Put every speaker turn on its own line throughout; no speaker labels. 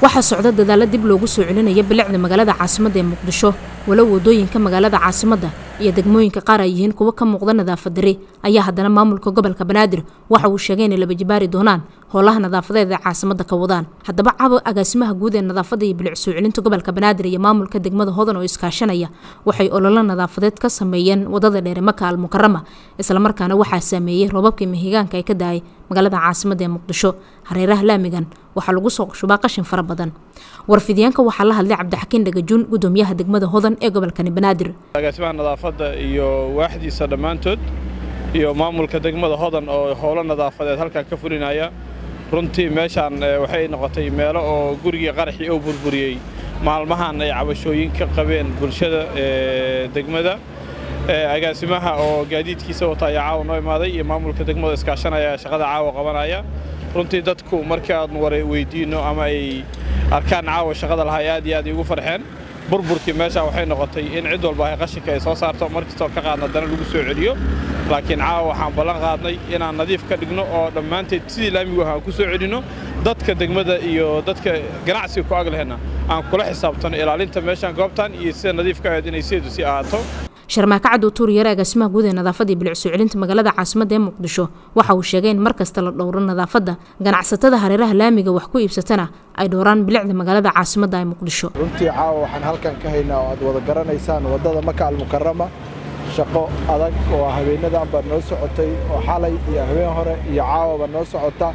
waxaa socda dadaalo dib loogu soo celinaya bilicda magaalada caasimadda ee muqdisho walow wadooyinka magaalada caasimadda iyo degmooyinka qaar ay yihiin kuwo ka muuqda nadaafad darri ayaa haddana maamulka gobolka banaadir waxa uu sheegay inay laba jibaari doonaan howlaha nadaafadeed ee caasimadda ka wadaan haddaba cabo agaasimaha guud ee nadaafadda iyo bilic soo celinta gobolka banaadir iyo maamulka degmada hodan oo iskaashanaya waxay ololo nadaafadeed ka sameeyeen wadada dheere maka al mukarama islamarkaana waxaa saameeyey roobabkii mahigaanka ay ka daayay magaalada caasimadda ee muqdisho hareeraha laamigan waxaa lagu soo shubaa qashin fara badan warfidyaanka waxaa la hadlay cabdixakiin dhagajuun gudoomiyaha degmada hodan ee gobolkani banaadir
agaasimaha nadaafadda iyo waaxdiisa dhammaantood iyo maamulka degmada hodan oo howlo nadaafadeed halkan ka fulinaya runtii meeshaan waxay noqotay meelo oo gurigii qaraxii oo burburiyey maalmahan ay cabashooyin ka qabeen bulshada degmada agaasimaha oo gaadiidkiisa wata ayaa caawa noo imaaday iyo maamulka degmada iskaashanaya shaqada caawa qabanaya runtii dadku markii aadnu wara weydiinno ama ay arkaan caawa shaqada lahaa aad iyo aad iigu farxeen burburkii meesha waxay noqotay in cid walba ay qashinka ay soo saarto markastoo ka qaadna dana lagu soo celiyo laakiin caawa waxaan ballan qaadnay inaan nadiif ka dhigno oo dhammaanteed sidii laamigu ahaan ku soo celinno dadka degmada iyo dadka ganacsiga ku aglehena aan kula xisaabtano ilaalinta meeshaan goobtan iyo sida nadiifka ahayd inay sideedu sii ahaato
sharmaaka caddow tuuriyare agaasimaha guud ee nadaafadda iyo bilic soo celinta magaalada caasimadda ee muqdisho waxa uu sheegay in mar kasta la dhowro nadaafadda ganacsatada hareeraha laamiga wax ku iibsatana ay dhowraan bilicda magaalada caasimadda ee muqdisho
runtii caawa waxaan halkan ka haynaa oo aad wada garanaysaan waddada maka almukarama shaqo adag oo habeenadanba noo socotay oo xalay iyo habeen hore iyo caawaba noo socota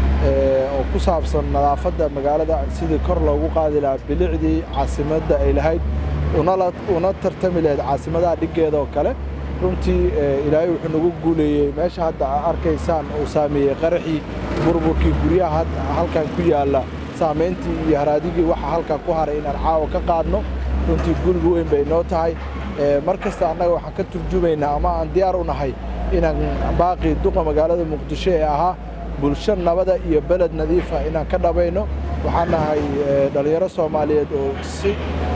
oo ku saabsan nadaafadda magaalada sidii kor loogu qaadi lahaa bilicdii caasimadda ay lahayd una tartami lahayd caasimadaha dhiggeeda oo kale runtii ilaahay wuxuu nagu guuleeyey meesha hadda aa arkaysaan uu saameeyey qaraxii burburkii guryaha halkan ku yaalla saamayntii iyo haraadigii waxa halkan ku haray inaan caawa ka qaadno runtii guriga weyn bay noo tahay mar kasta annaga waxaan ka turjumaynaa ama aan diyaar u nahay inaan baaqii duqa magaalada muqdisho ee ahaa bulsho nabada iyo beled nadiifa inaan ka dhabayno waxaan nahay dhallinyaro soomaaliyeed oo si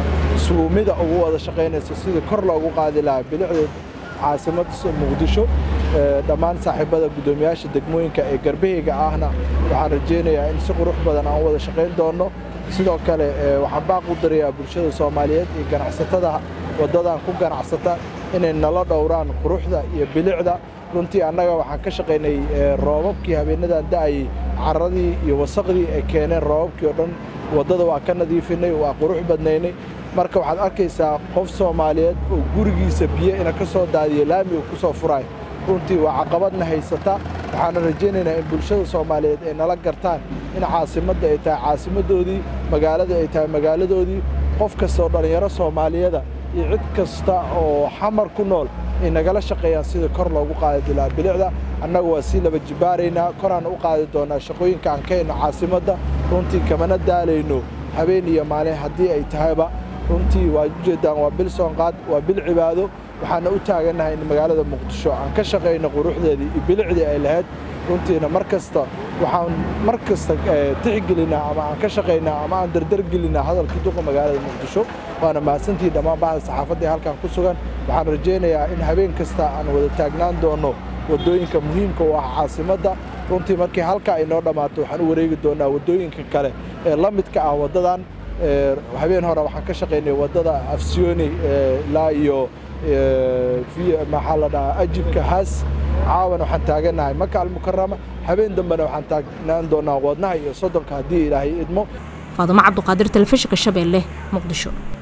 suumida ugu wada shaqaynayso sidii kor loogu qaadi lahaa bilicda caasimadda muqdisho dhammaan saaxiibada guddoomiyaasha degmooyinka ee garbahayga ahna waxaan rajaynayaa in si qurux badan aan wada shaqayn doonno sidoo kale waxaan baaq u dirayaa bulshada soomaaliyeed iyo ganacsatada waddadan ku ganacsata inay nala dhowraan quruxda iyo bilicda runtii annaga waxaan ka shaqaynay roobabkii habeenadan da'ayey carradii iyo wasaqdii ay keeneen roobabkii oo dhan waddada waa ka nadiifinay waa qurux badnaynay marka waxaad arkaysaa qof soomaaliyeed oo gurigiisa biyo ina ka soo daadiya laamiga ku soo furaay runtii waa caqabadna haysata waxaana rajaynaynaa in bulshada soomaaliyeed ay nala gartaan in caasimadda ay tahay caasimaddoodii magaalada ay tahay magaaladoodii qof kasta oo dhallinyaro soomaaliyada iyo cid kasta oo xamar ku nool ay nagala shaqeeyaan sidii kor loogu qaadi lahaa bilicda annagu waa sii laba jibaaraynaa koraan u qaadi doonaa shaqooyinka aan ka hayno caasimadda runtii kamana daalayno habeen iyo maalin haddii ay tahayba runtii waad ujeeddaan waa bil soonqaad waa bil cibaado waxaana u taagannahay in magaalada muqdisho aan ka shaqayno quruxdeedii iyo bilicdii ay lahayd runtiina mar kasta waxaan mar kasta tixgelinaa ama aan ka shaqaynaa ama aan dardargelinaa hadalkii duqa magaalada muqdisho waana mahadsantihiin dhammaan bahda saxaafadda ee halkan ku sugan waxaan rajaynayaa in habeen kasta aan wada taagnaan doonno waddooyinka muhiimka u ah caasimadda runtii markii halkaa ay noo dhammaato waxaan u wareegi doonnaa waddooyinka kale ee la midka ah waddadan habeen hore waxaan ka shaqaynay waddada afsiyoni ilaa iyo maxaa la dhahaa ajibka haas caawan waxaan taagannahay maka almukarama habeen dambena waxaan taagnaan doonaa wadnaha iyo soddonka haddii ilaahay idmo
faadumo cabduqaadir telefishinka shabeelle muqdisho